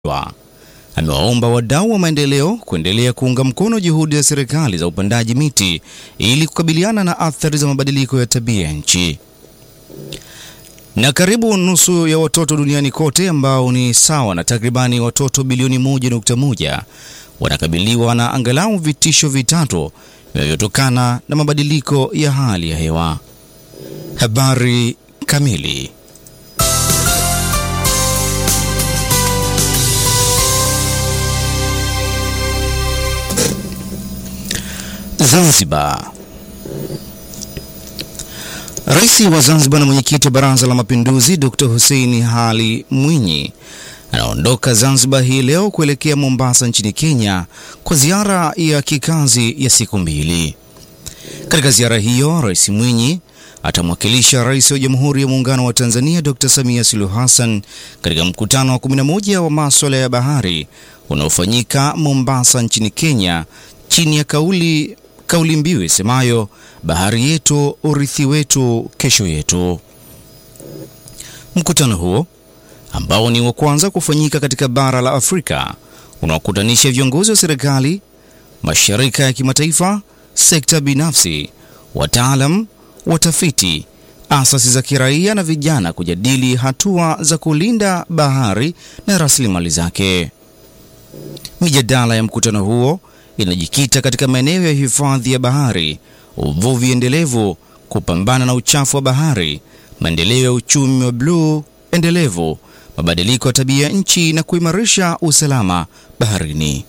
Amewaomba wadau wa maendeleo kuendelea kuunga mkono juhudi za serikali za upandaji miti ili kukabiliana na athari za mabadiliko ya tabia ya nchi. Na karibu nusu ya watoto duniani kote ambao ni sawa na takribani watoto bilioni 1.1 wanakabiliwa na angalau vitisho vitatu vinavyotokana na mabadiliko ya hali ya hewa. Habari kamili. Zanzibar. Rais wa Zanzibar na mwenyekiti wa Baraza la Mapinduzi Dr. Hussein Ali Mwinyi anaondoka Zanzibar hii leo kuelekea Mombasa nchini Kenya kwa ziara ya kikazi ya siku mbili. Katika ziara hiyo, Rais Mwinyi atamwakilisha Rais wa Jamhuri ya Muungano wa Tanzania Dr. Samia Suluhu Hassan katika mkutano wa 11 wa masuala ya bahari unaofanyika Mombasa nchini Kenya chini ya kauli kauli mbiu isemayo bahari yetu, urithi wetu, kesho yetu. Mkutano huo ambao ni wa kwanza kufanyika katika bara la Afrika unaokutanisha viongozi wa serikali, mashirika ya kimataifa, sekta binafsi, wataalam, watafiti, asasi za kiraia na vijana kujadili hatua za kulinda bahari na rasilimali zake. Mijadala ya mkutano huo inajikita katika maeneo ya hifadhi ya bahari, uvuvi endelevu, kupambana na uchafu wa bahari, maendeleo ya uchumi wa bluu endelevu, mabadiliko ya tabia ya nchi na kuimarisha usalama baharini.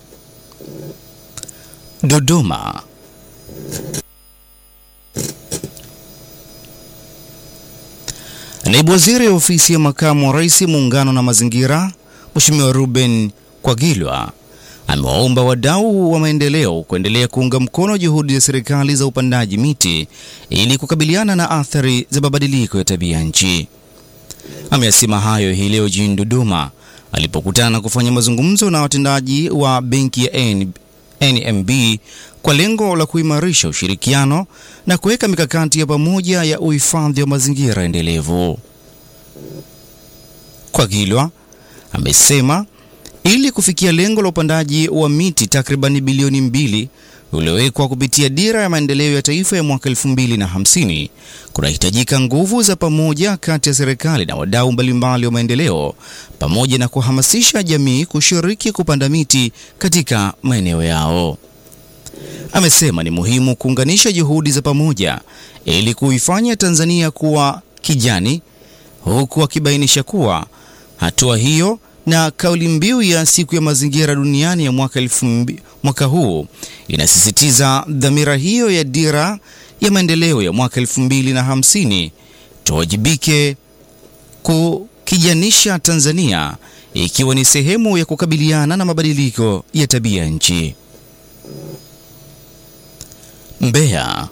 Dodoma. Naibu Waziri wa Ofisi ya Makamu wa Rais Muungano na Mazingira, Mheshimiwa Ruben Kwagilwa amewaomba wadau wa maendeleo kuendelea kuunga mkono juhudi za serikali za upandaji miti ili kukabiliana na athari za mabadiliko ya tabia nchi. Ameyasema hayo hii leo jijini Dodoma alipokutana kufanya mazungumzo na watendaji wa benki ya NMB kwa lengo la kuimarisha ushirikiano na kuweka mikakati ya pamoja ya uhifadhi wa mazingira endelevu. Kwagilwa amesema ili kufikia lengo la upandaji wa miti takribani bilioni mbili uliowekwa kupitia dira ya maendeleo ya taifa ya mwaka 2050 kunahitajika nguvu za pamoja kati ya serikali na wadau mbalimbali wa maendeleo pamoja na kuhamasisha jamii kushiriki kupanda miti katika maeneo yao. Amesema ni muhimu kuunganisha juhudi za pamoja ili kuifanya Tanzania kuwa kijani, huku akibainisha kuwa hatua hiyo na kauli mbiu ya siku ya mazingira duniani ya mwaka, mbi, mwaka huu inasisitiza dhamira hiyo ya dira ya maendeleo ya mwaka 2050 tuwajibike kukijanisha Tanzania ikiwa ni sehemu ya kukabiliana na mabadiliko ya tabia nchi. Mbeya.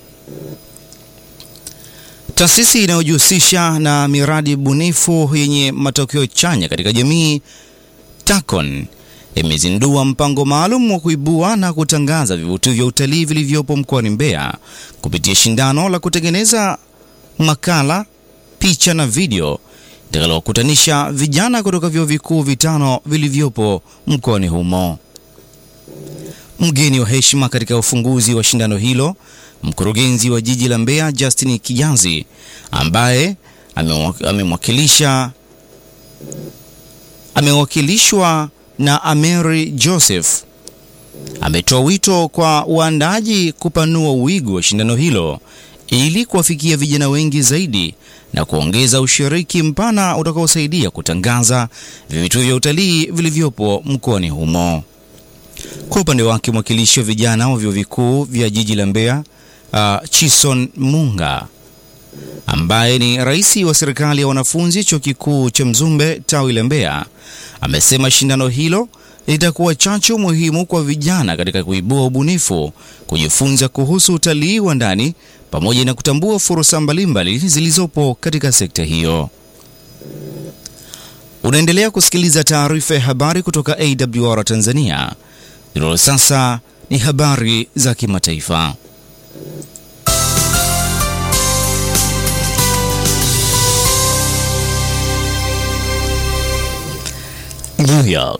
Taasisi inayojihusisha na miradi bunifu yenye matokeo chanya katika jamii TACON imezindua mpango maalum wa kuibua na kutangaza vivutio vya utalii vilivyopo mkoani Mbeya kupitia shindano la kutengeneza makala, picha na video litakalowakutanisha vijana kutoka vyuo vikuu vitano vilivyopo mkoani humo. Mgeni wa heshima katika ufunguzi wa shindano hilo mkurugenzi wa jiji la Mbeya Justin Kijazi ambaye amemwakilisha amewakilishwa na Ameri Joseph ametoa wito kwa waandaaji kupanua wigo wa shindano hilo ili kuwafikia vijana wengi zaidi na kuongeza ushiriki mpana utakaosaidia kutangaza vivutio vya utalii vilivyopo mkoani humo. Kwa upande wake mwakilishi wa vijana wa vyuo vikuu vya jiji la Mbeya Uh, Chison Munga ambaye ni rais wa serikali ya wanafunzi chuo kikuu cha Mzumbe tawi la Mbeya amesema shindano hilo litakuwa chachu muhimu kwa vijana katika kuibua ubunifu, kujifunza kuhusu utalii wa ndani pamoja na kutambua fursa mbalimbali zilizopo katika sekta hiyo. Unaendelea kusikiliza taarifa ya habari kutoka AWR Tanzania. Hilo sasa ni habari za kimataifa. New York.